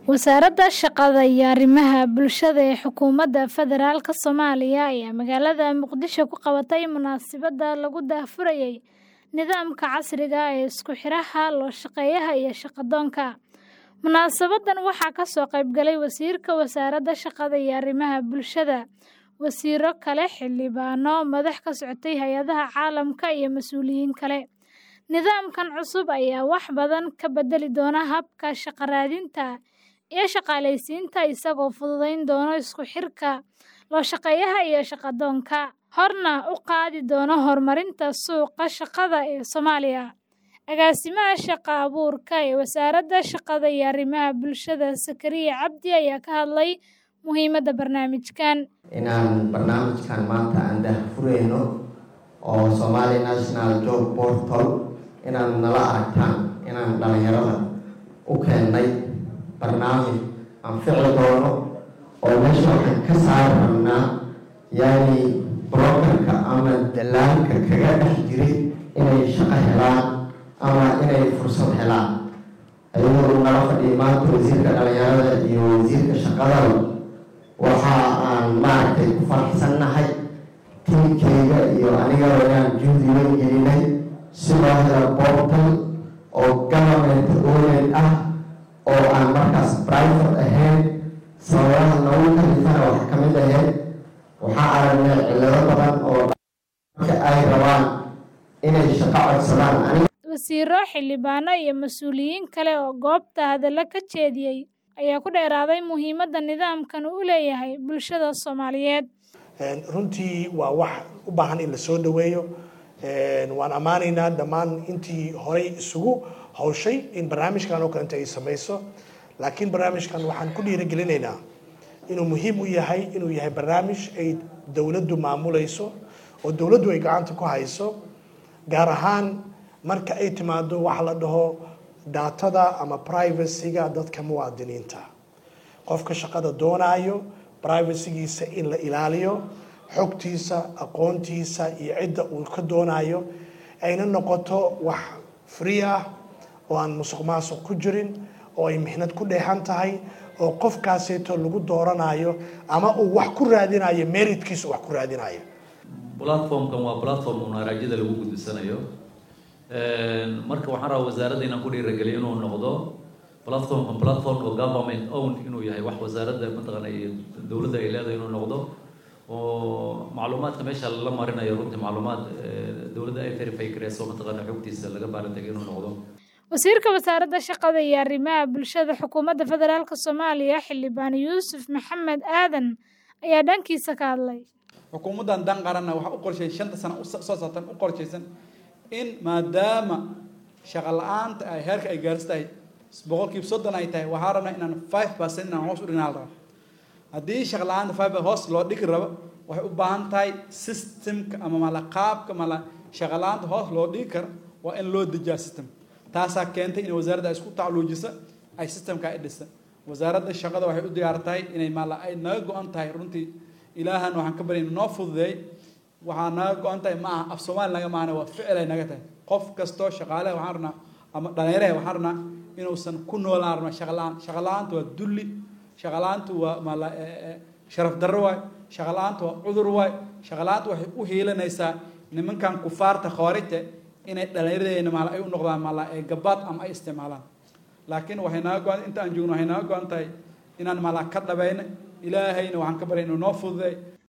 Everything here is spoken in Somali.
Wasaaradda Shaqada iyo Arrimaha Bulshada ee Xukuumadda Federaalka Soomaaliya ayaa magaalada Muqdisho ku qabatay munaasabad lagu daahfurayay nidaamka casriga ah ee isku xidhaha loo-shaqeeyaha iyo shaqo-doonka. Munaasabaddan waxaa ka soo qayb galay Wasiirka Wasaaradda Shaqada iyo Arrimaha Bulshada, wasiirro kale, xildhibaano, madax ka socotay hay'adaha caalamka iyo mas'uuliyiin kale. Nidaamkan cusub ayaa wax badan ka beddeli doona habka shaqo raadinta iyo shaqaaleysiinta, isagoo fududayn doona isku xirka loo-shaqeeyaha iyo shaqo-doonka, horna u qaadi doona horumarinta suuqa shaqada ee Soomaaliya. Agaasimaha Shaqo-abuurka ee Wasaaradda Shaqada iyo Arrimaha Bulshada, Zakariya Cabdi, ayaa ka hadlay muhiimadda barnaamijkan. inaan barnaamijkan maanta aan daahfurayno oo Somali National Job Portal inaan nala aragtaan inaan dhalinyarada u keennay barnaamij aan fici doono oo meesha waxaan ka saari rabnaa yani brokerka ama dalaanka kaga dhex jiray inay shaqo helaan ama inay fursad helaan ayagoo nala fadhiya maanta wasiirka dhalinyarada iyo wasiirka shaqadaba waxa aan maaragtay ku faraxsannahay tiimkeyga iyo anigaba inaan juhdi weyn gelinay si loo helo portal oo government owned ah oo aan markaas private ahayn sababaha noogu kalifana wax ka mid ahayd waxaa aragnay cillado badan oo marka ay rabaan inay shaqo codsadaan aniga Wasiirro, xildhibaano iyo mas'uuliyiin kale oo goobta hadallo ka jeediyay ayaa ku dheeraaday muhiimadda nidaamkan u leeyahay bulshada Soomaaliyeed. runtii waa wax u baahan in la soo dhaweeyo waan ammaanaynaa dhammaan intii horey isugu hawshay in barnaamijkan oo kalenta ay samayso laakiin barnaamijkan waxaan ku dhiirigelinaynaa inuu muhiim u yahay inuu yahay barnaamij ay dowladdu maamulayso oo dowladdu ay gacanta ku hayso gaar ahaan marka ay timaado waxa la dhaho daatada ama privacyga dadka muwaadiniinta qofka shaqada doonaayo privacygiisa in la ilaaliyo xogtiisa aqoontiisa iyo cidda uu ka doonayo ayna noqoto wax free ah oo aan musuq maasuq ku jirin oo ay mixnad ku dheehan tahay oo qofkaaseeto lagu dooranayo ama uu wax ku raadinayo meritkiisa wax ku raadinayo platformkan waa platform uun araajyada lagu gudbisanayo marka waxaan rabaa wasaaradda inaan ku dhiirageliyo inuu noqdo platformkan platform oo government own inuu yahay wax wasaaradda mataqaana iyo dowladda ay leedahay inuu noqdo oo macluumaadka meesha la marinayo runtii macluumaad dowladda ay verify gareyso mataqaana xogtiisa laga baalantegay inuu noqdo Wasiirka Wasaaradda Shaqada iyo Arrimaha Bulshada Xukuumadda Federaalka Soomaaliya, Xildhibaan Yuusuf Maxamed Aadan, ayaa dhankiisa ka hadlay. xukuumaddan dan qaranna waxaa u qorshaysan shanta sano soo saartan u qorshaysan in maadaama shaqo la-aanta ay heerka ay gaarsi tahay boqolkiiba soddon ay tahay waxaa rabnaa inaan five percent inaan hoos u dhignaa la raba haddii shaqo la-aanta five hoos loo dhigi rabo waxay u baahan tahay systemka ama mala qaabka mala shaqo la-aanta hoos loo dhigi karo waa in loo dejiyaa system taasaa keentay in wasaaradda isku tacluujisa ay systemka ay dhisa wasaaradda shaqada waxay u diyaar tahay inay mala ay naga go-an tahay runtii ilaahan waxaan ka baryay noo fududeey waxaa naga go-an tahay ma aha af soomaali naga maahane waa ficil ay naga tahay qof kastoo shaqaaleha waxaan rabnaa ama dhalinyaraha waxaan rabnaa inuusan ku noolaan rabna shaqa la-aan shaqa la-aanta waa dulli shaqa la-aantu waa mala sharaf darro waay shaqa la-aanta waa cudur waay shaqa la-aanta waxay u hiilanaysaa nimankan kufaarta khawaarijta inay dhallinyaradeena mala ay u noqdaan mala ee gabaad ama ay isticmaalaan laakiin waxay naga go-an inta aan joogno waxay naga go-an tahay inaan mala ka dhabayna ilaahayna waxaan ka baryay inuu noo fududeey